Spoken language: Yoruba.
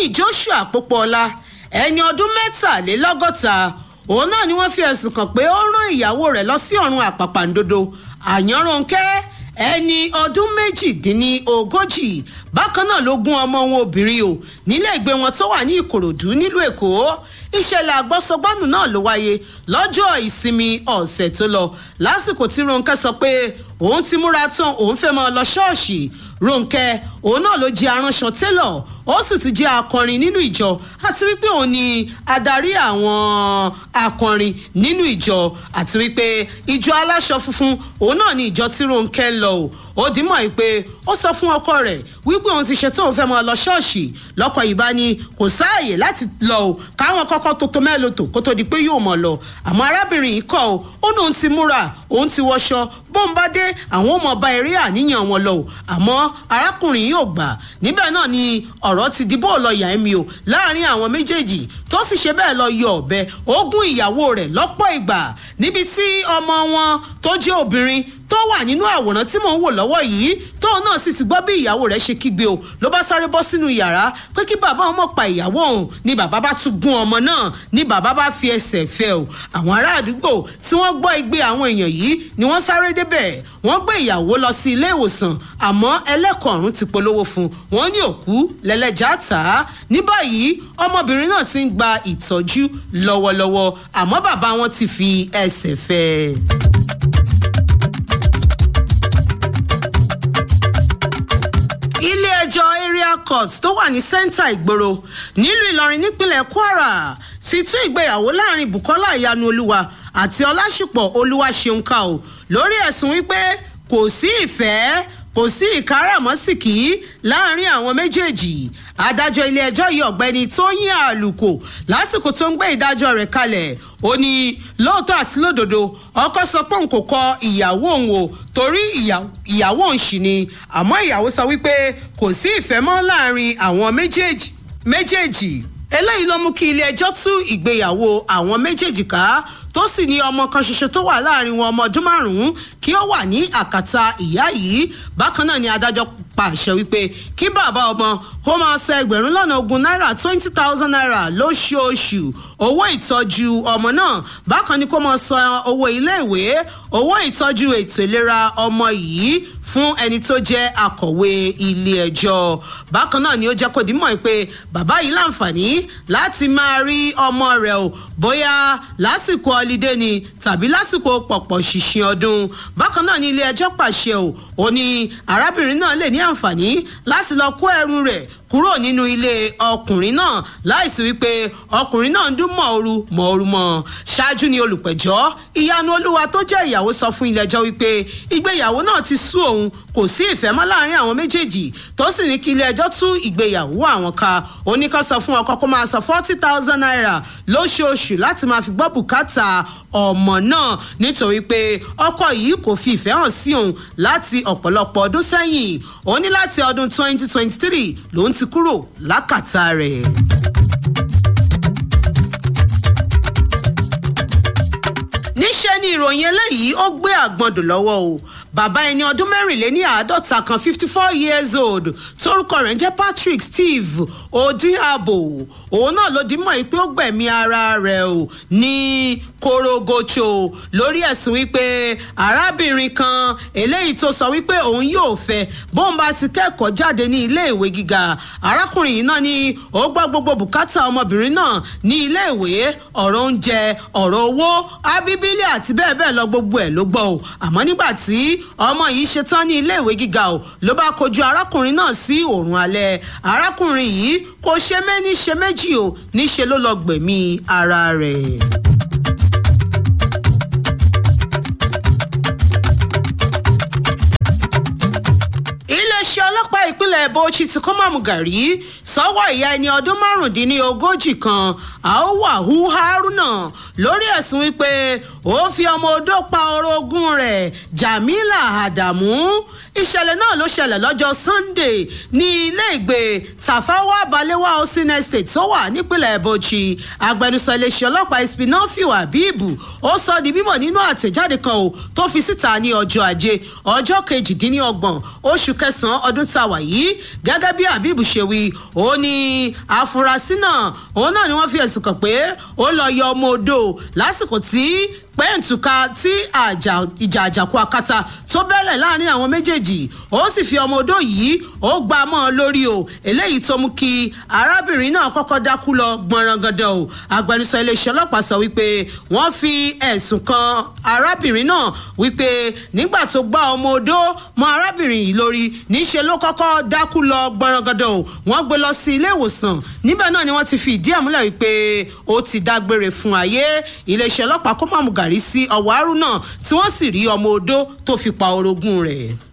tóyìn joshua pópóọlá ẹni ọdún mẹ́tàlélọ́gọ́ta òun náà ni wọ́n fi ẹ̀sùn kàn pé ó rán ìyàwó rẹ̀ lọ sí ọ̀run àpàpàǹdodo àyànrónkẹ́ ẹni ọdún méjìdínlógójì bákan náà ló gún ọmọ wọn obìnrin o nílé ìgbé wọn tó wà ní ìkòròdú nílùú èkó ìṣẹ̀lẹ̀ àgbọ́sọgbánù náà ló wáyé lọ́jọ́ ìsinmi ọ̀sẹ̀ tó lọ lásìkò tí ronke sọ pé òun ti múra tán òun fẹ́ máa lọ ṣọ́ọ̀ṣì ronke òun náà ló jẹ́ aránṣọ télọ̀ ó sì tún jẹ́ akọrin nínú ìjọ àti wípé òun ni adarí àwọn akọrin nínú ìjọ àti wípé ìjọ aláṣọ funfun òun náà ni ìjọ tí ronke ń lọ o ó dìímọ̀ yìí pé ó sọ fún ọkọ rẹ̀ wípé òun ti ṣetán òun fẹ́ máa lọ ṣọ́ọ̀ṣì lọ́kọ̀ ìbá ni kò sáàyè láti lọ o káwọn kọ́kọ́ tó tó mẹ́lòtò kó tó di pé yóò mọ̀ lọ àmọ́ arábìnrin yìí kọ́ o ó ní òun ti múra òun ti wọṣọ bóun bá dé àwọn ọmọ ọba eré àníyàn wọn lọ o àmọ́ arákùnrin yóò gbà níbẹ̀ náà ni ọ̀rọ̀ ti di bóò lọ yà ẹ́ mi o láàrin àwọn méjèèjì tó sì ṣe bẹ́ẹ̀ lọ yọ ọ̀bẹ ogún ìyàwó rẹ̀ lọ́pọ̀ ìgbà níbi tí ọmọ wọn tó jẹ́ obìnrin tó wà nínú àwòrán tí mò ń wò lọ́wọ́ yìí tóun náà sì ti gbọ́ bí ìyàwó rẹ̀ ṣe kígbe o ló bá sáré bọ́ sínú yàrá pé kí bàbá ọmọ pa ìyàwó òun ni bàbá bá tún gún ọmọ náà ni bàbá bá fi ẹsẹ̀ fẹ́ o àwọn ará àdúgbò tí wọ́n gbọ́ igbe àwọn èèyàn yìí ni wọ́n sáré débẹ̀ wọ́n gbé ìyàwó lọ sí ilé ìwòsàn àmọ́ ẹlẹ́kọ̀ọ́rùn ti polówó fún wọn ní òkú lẹ́lẹ́jà tà á ní báyìí ọmọbìnrin náà ti ń gba ìtọ́jú lọ́wọ́lọ́wọ́ àmọ́ bàbá wọn ti fi ẹsẹ̀ fẹ́ ẹ. ilé-ẹjọ́ area court tó wà ní sẹ́ńtà ìgboro nílùú ìlọrin nípínlẹ̀ kwara ti tún ìgbéyàwó láàrin bukola ìyanu olúwa àti ọlásùpọ̀ olúwaṣeunká o lórí ẹ̀sùn wípé kò sí ìfẹ́ kò sí ìkáràmọ́sìkì láàrin àwọn méjèèjì adájọ́ ilé-ẹjọ́ yìí ọ̀gbẹ́ni tóyìn àlùkò lásìkò tó ń gbé ìdájọ́ rẹ̀ kalẹ̀ ó ní lóòótọ́ àti lódodo ọkọ sọ pé òun kò kọ ìyàwó òun o torí ìyàwó òun ṣì ni àmọ́ ìyàwó sọ wípé kò sí ìfẹ́ mọ́ láàrin àwọn méjèèjì méjèèjì eléyìí ló mú kí ilé-ẹjọ́ tú ìgbéyàwó àwọn méjèèjì ká tó sì ní ọmọ kan ṣoṣo tó wà láàrin wọn ọmọ ọdún márùn-ún kí ó wà ní àkàtà ìyá yìí bákan náà ni adájọ́ pàṣẹ wípé kí bàbá ọmọ kó máa san ẹgbẹ̀rún lọ́nà ogún náírà twenty thousand naira lóṣooṣù owó ìtọ́jú ọmọ náà bákan ni kó máa san owó iléèwé owó ìtọ́jú ètò ìlera ọmọ yìí fún ẹni tó jẹ́ akọ̀wé ilé ẹjọ́ bákan náà ni ó jẹ́ kó dìímọ̀ pé bàbá yìí láǹfààní láti máa rí ọmọ rẹ̀ o bóyá lásìkò ọlídé ni tàbí lásìkò pọ̀pọ̀ ṣìṣìn ọdún bákan náà ni ilé ẹjọ́ pàṣẹ o ò ní arábìnrin náà lè ní àǹfààní láti lọ kó ẹrù rẹ̀ kúrò nínú ilé ọkùnrin náà láìsí wípé ọkùnrin náà ń dún mọ̀ọ́rù mọ̀ọ́rù mọ́ ṣáájú ni olùpẹ̀jọ́ ìyanu olúwa tó jẹ́ ìyàwó sọ fún ilé ẹjọ́ wípé ìgbéyàwó náà ti sú òun kò sí ìfẹ́ mọ́ láàrin àwọn méjèèjì tó sì ní kí ilé ẹjọ́ tú ìgbéyàwó àwọn ká oníkan sọ fún ọkọ kó máa san forty thousand naira lóṣooṣù láti máa fi gbọ́ bùkátà ọmọ náà nítorí pé ọkọ yìí kò fi ìfẹ́ hàn sí òun láti ọ̀pọ̀lọpọ̀ ọdún sẹ́yìn ó ní láti ọdún twenty twenty three lòún ti kúrò lákàtà rẹ̀. níṣẹ́ ni ìròyìn eléyìí ó gbé àgbọ̀ndò lọ́wọ́ o bàbá ẹni ọdún mẹ́rìnléní àádọ́ta kan fifty four years old torúkọ rẹ̀ ń jẹ́ patrick steve odiabo òun náà ló di mọ́ pé ó gbẹ̀mí ara rẹ̀ o ní korogocho lórí ẹ̀sùn wípé arábìnrin kan eléyìí tó sọ wípé òun yóò fẹ́ bóun bá sì kẹ́kọ̀ọ́ jáde ní ilé ìwé gíga arákùnrin yìí náà ni ó gbọ́ gbogbo bùkátà ọmọbìnrin náà ní ilé ìwé ọ̀rọ̀ oúnjẹ ọ̀rọ̀ owó abíbílẹ̀ àti bẹ́ẹ̀ bẹ́ẹ̀ lọ gbogbo ẹ̀ ló gbọ́ o àmọ́ nígbà tí ọmọ yìí ṣetán ní ilé ìwé gíga o ló bá kojú arákùnrin náà sí òòrùn alẹ́ arákùnrin yìí kò ṣe méní ṣe méjì o níṣe ló lọ gbẹ̀mí ara rẹ̀. iléeṣẹ́ ọlọ́pàá ìpínlẹ̀ bauchi ti kọ́ mọ̀mú gàrí sọ́wọ́ ìyá ẹni ọdún márùndínlógójì kan àówàhù haruna lórí ẹ̀sùn wípé ó fi ọmọ odó pa orogún rẹ̀ jamila adamu ìṣẹ̀lẹ̀ náà ló ṣẹlẹ̀ lọ́jọ́ sunday ní ilé ìgbé tafawa balewa housing estate tó wà nípínlẹ̀ bauchi agbẹnusọ iléeṣẹ́ ọlọ́pàá ispinofiu abibu ó sọ di bímọ nínú àtẹ̀jáde kan o tó fi síta ní ọjọ́ ajé ọjọ́ kejìdínlọ́gbọ̀n oṣù kẹsàn-án ọdún tá a wà yìí gẹ́gẹ́ bí habib ṣe wí ó ní àfúrásì náà òun náà ni wọ́n fi ẹ̀sùn kàn pé ó lọ yọ ọmọ odò lásìkò tí pẹ́ǹtùká tí ìjà àjàkú akátá tó bẹ́lẹ̀ láàrin àwọn méjèèjì ó sì fi ọmọ odò yìí ó gbá mọ́ ọ lórí o eléyìí tó mú kí arábìnrin náà kọ́kọ́ dákú lọ gbọ̀nrangandan o agbẹnusọ iléeṣẹ́ ọlọ́pàá sọ wípé wọ́n fi ẹ̀sùn kan arábìnrin náà wípé nígbà tó gbá ọmọ odò mọ́ arábìnrin yìí lórí níṣẹ́ ló kọ́kọ́ dákú lọ gbọ̀nrangandan o wọ́n gbé lọ sí ilé ìwòsàn níbẹ̀ náà ni wọ́n ti fi ìdí àmúlẹ̀ wípé ó ti dágbére fún ayé iléeṣẹ́ ọlọ́pàá kó má mú gàrí sí ọ̀wọ́ àrùn náà tí wọ́n sì rí ọmọ odó tó fi pa orogún rẹ̀.